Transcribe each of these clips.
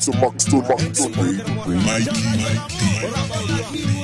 to max to max to Mikey, Mikey,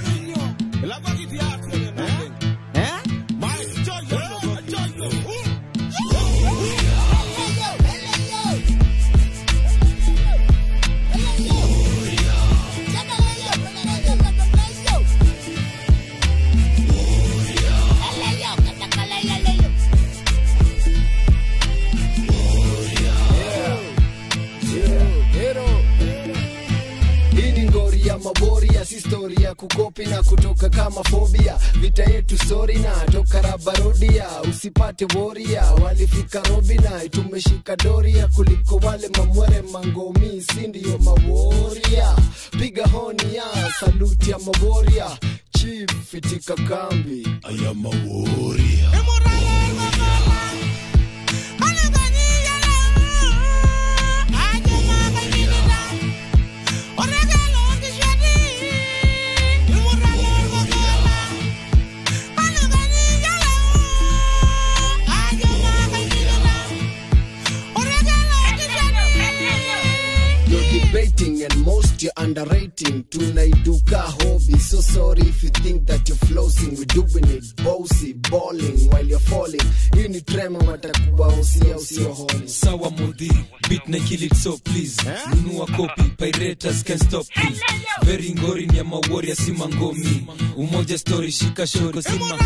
Hii ni ngori ya maboria, si stori ya kukopi na kutoka kama fobia. Vita yetu sori na toka rabarodia, usipate woria. Walifika robina, tumeshika doria kuliko wale mamwere mangomi, si ndio maworia? Piga honi ya saluti ya maboria, chief itika kambi. I am a warrior. You're debating and most you're underrating. Tunaiduka hobby. So sorry if you think that you're flossing. We're doing it bossy, balling while you're falling. Hii ni trema watakuwa usia usio holi. sawa mudhi beat na kill it so please nunua copy pirates can stop please very ngori ni ya mawarrior si mangomi umoja story shika shoko si ma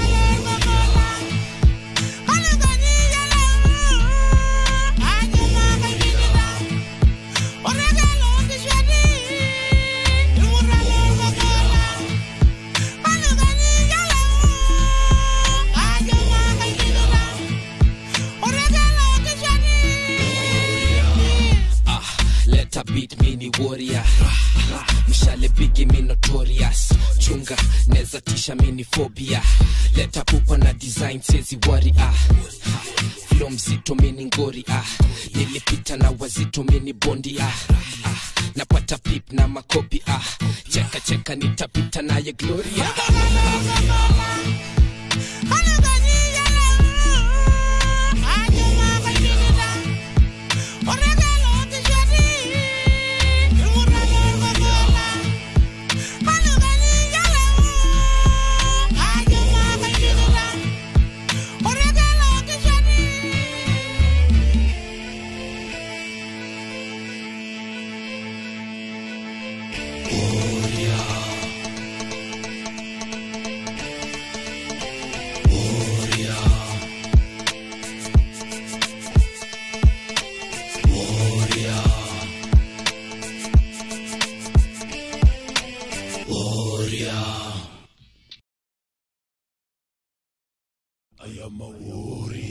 ah, leta beat mini warrior mshale bigi mi notorious chunga neza tisha mini phobia leta pupa na design sezi wari ah flow mzito mini ngori ah nilipita na wazito mini bondi ah, ah. napata pip na makopi ah cheka cheka nitapita naye gloria I am a warrior.